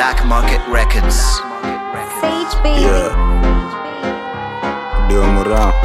Black Market Records. Sage baby. Yeah. Dio Mura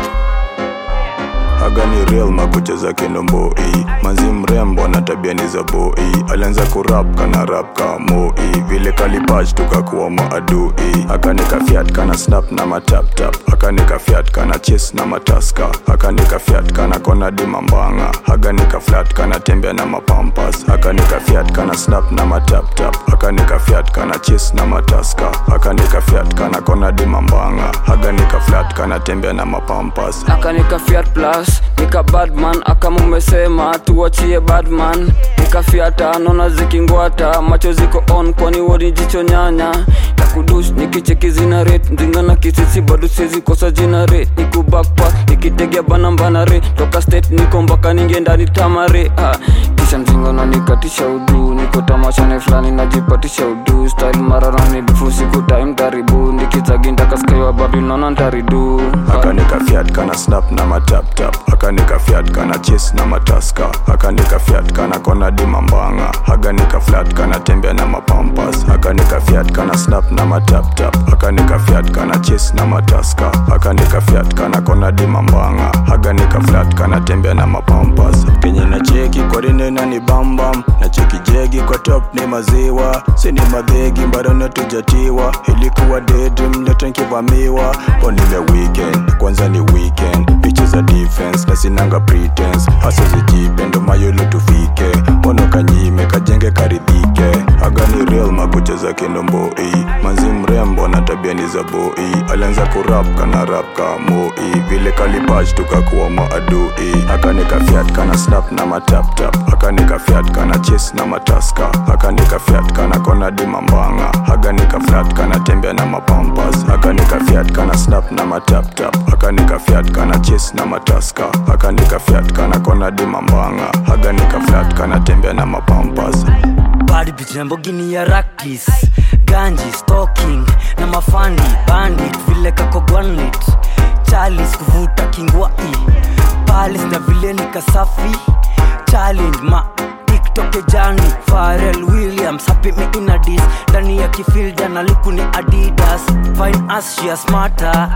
Haga ni real makucha za kinomboi manzi mrembo na tabia ni za boi alianza kurap kana rap ka moi vile kalipach tukakuwa maadui akanika fiat kana snap na mataptap akanika fiat kana chis na mataska akanika fiat kana kona dimambanga akanika flat kana tembea na mapampas akanika fiat kana snap na mataptap akanika fiat kana chis na mataska akanika fiat kana kona dimambanga akanika flat kana tembea na mapampas akanika fiat plus nika badman akamumesema tuachie badman nikafiata nona zikingwata macho ziko on kwani wodi jicho nyanya takudush nikicheki zina rate ndinga na kisisi bado siwezi kosa jina rate niku backpack nikitegea bana mbana re toka state niko mpaka ninge ndani tamare ah. kisha mzinga unanikatisha udu niko tamashane fulani najipatisha udu style mararani bifu siku time taribu nikizagindakaskaiwa babi naona ntaridu akanika fiat kana snap na mataptap akanika fiat kana chis na mataska akanika fiat kana kona dimambanga akanika flat kana tembea na mapampas akanika fiat kana snap na mataptap akanika fiat kana chis na mataska akanika fiat kana kona dimambanga akanika flat kana tembea na mapampas kenye na cheki kwarinena ni bambam na cheki jegi kwa top ni maziwa sini madhegi mbarona tujatiwa ilikuwa dedrim letenkivamiwa ponile weekend kwanza ni weekend picha za defense na sinanga pretense hasa zijipe ndo mayolo tufike mono kanyime kajenge karidhike agani real makucha za kinomboi manzi mrembo na tabia ni za boi alianza kurap kana rap ka moi vile kalipach tukakuwa maadui akanika fiat kana snap na mataptap akanika fiat kana chis na mataska akanika fiat kana kona dimambanga akanika flat kana tembea na mapampas akanika fiat kana snap na mataptap akanika fiat kana chis na mataska akanika fiat kana kona dimambanga akanika flat kana tembea na mapampas bad bitch Lamborghini ya rakis ganji stalking na mafandi bandit vile kako gwanlit chalis kuvuta kingwai palis na vile ni kasafi challenge ma tiktok jani Pharrell Williams happy me in a dis ndani ya kifilda na luku ni adidas fine as she a smarter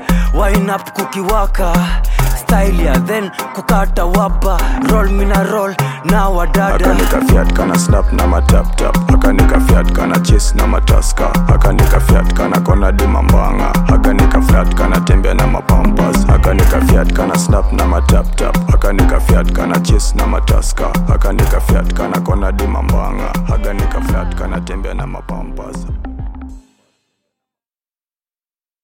wine up kukiwaka style ya then kukata wapa roll mina roll na wadada akanika fiat kana snap na mataptap akanika fiat kana chis na mataska akanika fiat kana kona dimambanga akanika flat kana tembea na mapampas akanika fiat kana snap na mataptap akanika fiat kana chis na mataska akanika fiat kana kona dimambanga akanika flat kana tembea na mapampas